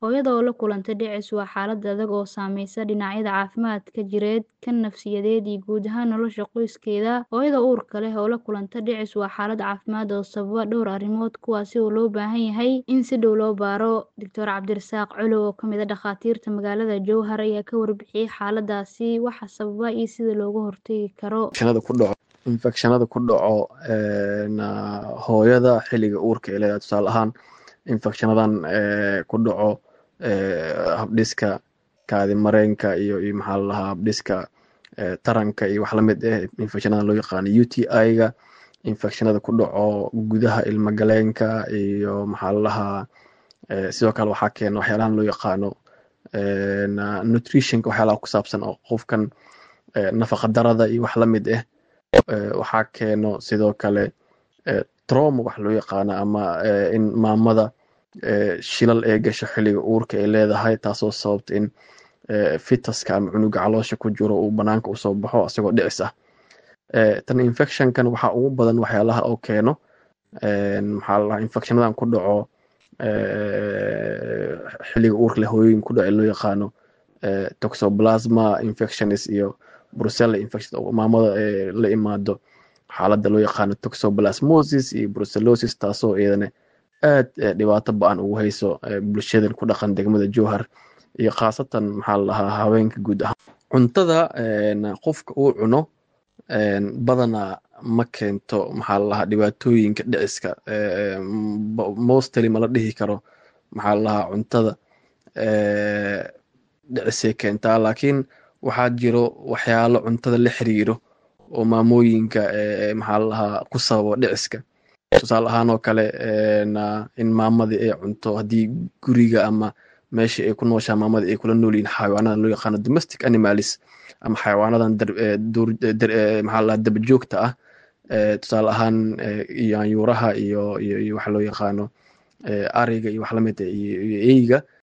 Hooyada oo la kulanta dhicis waa xaalad adag oo saameysa dhinacyada caafimaadka jireed, kan nafsiyadeed iyo guud ahaan nolosha qoyskeeda. Hooyada uurka leh oo la kulanta dhicis waa xaalad caafimaad oo sababa dhowr arrimood kuwaas oo loo baahan yahay in si dhow loo baaro. Dr. Cabdirasaaq Colow oo ka mid ah dhakhaatiirta magaalada Jowhar ayaa ka warbixiyay xaaladdaasi, waxa sababa iyo sida looga hortagi karo. infekshanada ku dhaco hooyada xilliga uurka ee leedahay tusaale ahaan infekshanadan ku dhaco habdhiska kaadi mareenka iyo iyo maxaa la dhahaa habdhiska taranka iyo wax lamid ah infekshanadan loo yaqaano UTI-ga infekshanada ku dhaco gudaha ilma galeenka iyo maxaa la dhahaa sidoo kale waxaa keena waxyaalahan loo yaqaano nutritionka waxyaalaha ku saabsan oo qofkan nafaqa darada iyo wax lamid ah waxaa keeno sidoo kale trauma wax loo yaqaano ama in maamada shilal ee gasho xilliga uurka ay leedahay taasoo sababta in fitaska ama cunuga caloosha ku jiro uu banaanka usoo baxo isagoo dhicis ah tan infectionkan waxaa ugu badan waxyaalaha oo keeno maxaa la dhahaa infectionadan ku dhaco xilliga uurka leh hooyooyin ku dhaco loo yaqaano toxoplasma infections iyo brucella infection oo maamada la imaado xaaladda loo yaqaano toxoplasmosis iyo brucellosis taasoo iyadana aad dhibaato ba-an ugu hayso bulshadan ku dhaqan degmada jowhar iyo khaasatan maxaa la dhahaa haweenka guud ahaan cuntada qofka uu cuno badanaa ma keento maxaa la dhahaa dhibaatooyinka dhiciska mostly mala dhihi karo maxaa la dhahaa cuntada dhicisay keentaa laakiin waxaa jiro waxyaalo cuntada la xiriiro oo maamooyinka maxaa la dhahaa ku sababa dhiciska tusaale ahaan oo kale in maamadii ay cunto haddii guriga ama meesha ay ku nooshaa maamadii ay kula nool yihiin xayawaanadan loo yaqaano domestic animalis ama xayawaanadan maxaa la dhahaa dabajoogta ah tusaale ahaan yaanyuuraha iyo iyo iyo waxa loo yaqaano ariga iyo wax lamid ah iyo eyga